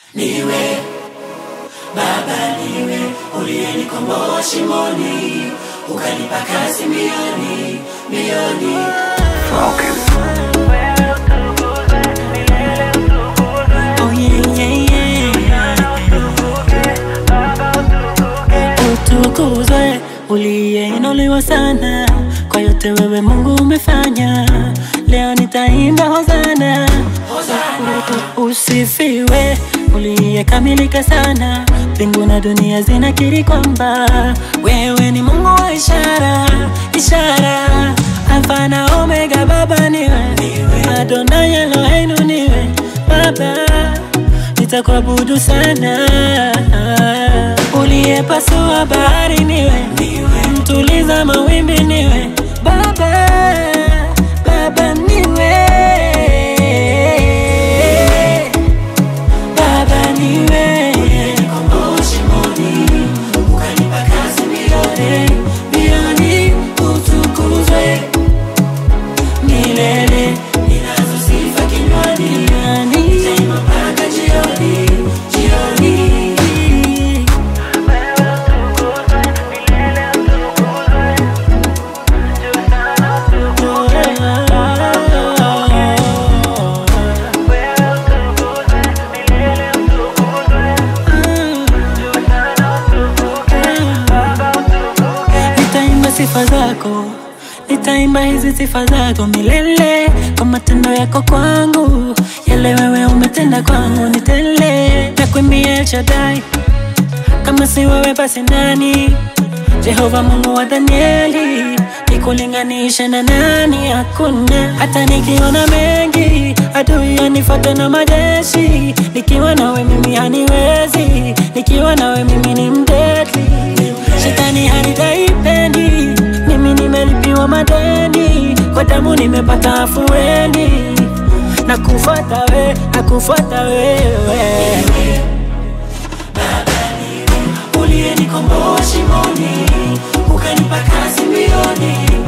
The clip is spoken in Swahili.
niwe Baba niwe uliyenikomboa shimoni ukanipa kazi milioni milioni Oh yeah, yeah, yeah. Utukuzwe uliyeinuliwa sana kwa yote wewe Mungu umefanya. Leo nitaimba hosana, usifiwe uliyekamilika sana. Mbingu na dunia zinakiri kwamba wewe ni Mungu wa ishara, ishara Alfa na Omega, Baba niwe Adonai Eloheinu niwe Baba, nitakuabudu sana. Uliyepasua bahari niwe, mtuliza mawimbi niwe Baba, Baba niwe Baba niwe Komboa shimoni ukanipa kazi milioni milioni utukuzwe milele ninazo sifa kinywani Nitaimba mpaka jioni jioni Nitaimba sifa zako, nitaimba hizi sifa zako milele, kwa matendo yako kwangu, yale wewe umetenda kwangu ni tele. Nakuimbia El Shaddai, kama si wewe basi nani? Jehova Mungu wa Danieli, nikulinganisha na nani? Hakuna. Hata nikiona mengi, adui yanifuata na majeshi, nikiwa nawe mimi haniwezi, nikiwa nawe mimi ni mdedli. Shetani hanitaipendi, mimi nimelipiwa madeni, kwa damu nimepata afueni, nakufuata we, nakufuata wewe uliyenikomboa shimoni ukanipa kazi milioni